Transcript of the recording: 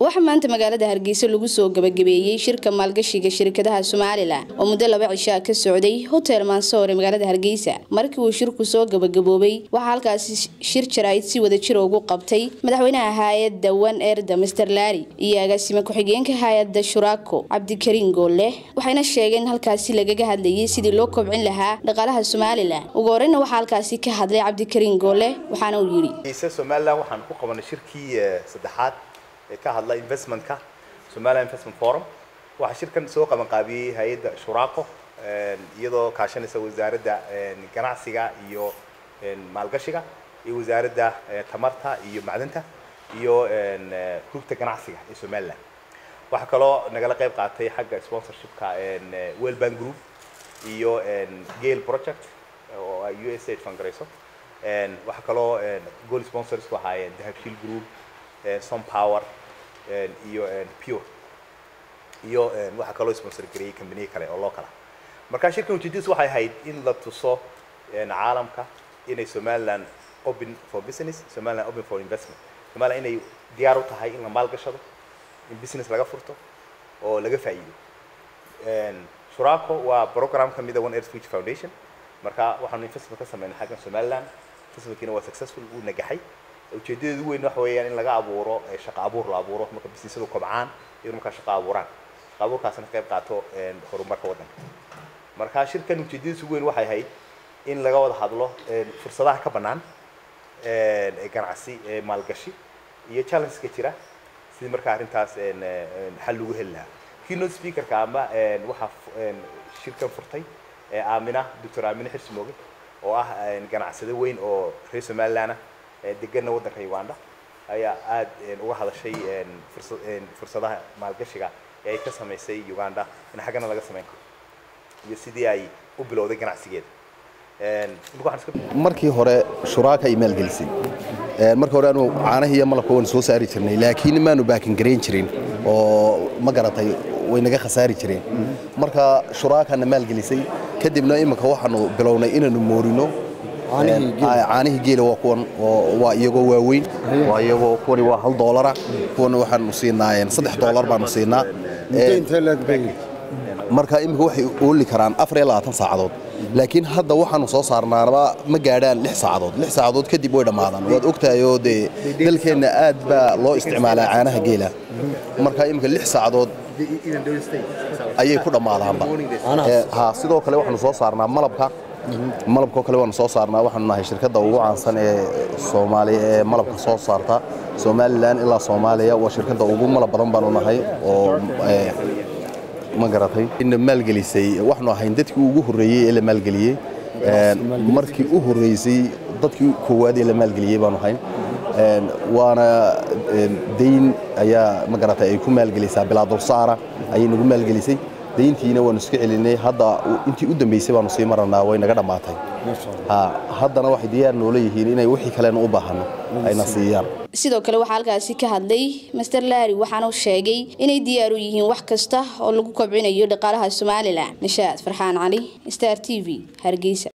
waxaa maanta magaalada hargeysa lagu soo gabagabeeyey shirka maalgashiga shirkadaha somalilan oo muddo laba cishaa ka socday hotel mansoor ee magaalada hargeysa markii uu shirku soo gabagaboobay waxaa halkaasi shir jaraa'id si wada jir ugu qabtay madaxweynaha hay-adda wan erda master laari iyo agaasime ku-xigeenka hay-adda shuraako cabdikariin goolle waxayna sheegeen in halkaasi lagaga hadlayay sidii loo kobcin lahaa dhaqaalaha somalilan ugu horeyna waxaa halkaasi ka hadlay cabdikariin goolle waxaana uu yidhi somalilan waxaan ku qabanay shirkii saddexaad ee ka hadla investmentka somaliland investment forum waxaa shirkan soo qaban qaabiyey hay-adda shuraaqo iyadoo kaashanaysa wasaaradda ganacsiga iyo maalgashiga iyo wasaaradda tamarta iyo macdanta iyo rugta ganacsiga ee somaliland waxaa kaloo nagala qayb qaatay xagga sponsorshipka wellbank group iyo gale project oo ay u s aid fangarayso waxaa kaloo goal sponsors ku ahaayeen dahabshiil group some power iyo pure iyo waxaa kaloo sponsor gareeyey companiye kale oo loo kala marka shirkan ujeedadiis waxay ahayd in la tuso caalamka inay somaliland open for business somaliland open for investment somaliland inay diyaar u tahay in la maalgashado in business laga furto oo laga faa'iido shuraako waa program ka mida one earth future foundation marka waxaanu investment ka sameynay xaggan somaliland investmentkiina waa successful wuu nagaxay ujeedadeedu weyn waxa weeyaan in laga abuuro shaqo abuur la abuuro marka businesadu kobcaan iyo markaa shaqo abuuraan shaqo abuurkaasna qayb qaato horumarka waddanka marka shirkan ujeedadiisu weyn waxay ahayd in laga wada hadlo fursadaha ka bannaan ee ganacsi ee maalgashi iyo challengeska jira sidii markaa arrintaas xal lagu heli lahaa keynote speakerka ama waxaa shirkan furtay aamina doctor aamina xirsimooge oo ah ganacsade weyn oo reer somaliland ah deganna waddanka uganda ayaa aad uga hadashay fursadaha maalgashiga ee ay ka samaysay uganda in xaggana laga samayn karo iyo sidii ay u bilowday ganacsigeeda markii hore shuraaka ay maalgelisay markii hore anu caanahi iyo malabka waan soo saari jirnay laakiin maanu baakin garayn jirin oo ma garatay way naga khasaari jireen marka shuraakana maalgelisay kadibna imika waxaanu bilownay inaanu moorino caanihii geela waa kuwan waa iyagoo waaweyn waa iyagoo kuwani waa hal doolara kuwana waxaanu siinaa saddex doolar baanu siinaa marka imika waxay ooli karaan afar iyo labaatan saacadood laakiin hadda waxaanu soo saarnaanaba ma gaadhaan lix saacadood lix saacadood kadib way dhammaadaan waad ogtahay oo dee dalkeenna aad baa loo isticmaalaa caanaha geela marka imika lix saacadood ayay ku dhammaadaanba ha sidoo kale waxaanu soo saarnaa malabka malabkoo kale waanu soo saarnaa waxaanu nahay shirkadda ugu caansan ee soomaaliya ee malabka soo saarta somalilan ilaa soomaaliya waa shirkadda ugu malab badan baanu nahay oo ma garatay ina maalgelisay waxaanu ahayn dadkii ugu horreeyey ee la maalgeliyey markii u horreysay dadkii koowaad ee la maalgeliyey baanu ahayn waana dayn ayaa ma garatay ay ku maalgelisaa bilaa dulsaara ayay nagu maalgelisay dayntiina waanu iska celinay hadda intii u dambeysay baanu sii maranaa way naga dhammaatay haddana waxay diyaar noola yihiin inay wixii kalena u baahano ayna siiyaan sidoo kale waxaa halkaasi ka hadlay master laari waxaanu sheegay inay diyaar u yihiin wax kasta oo lagu kobcinayo dhaqaalaha somalilan nishaad farxaan cali star t v hargeysa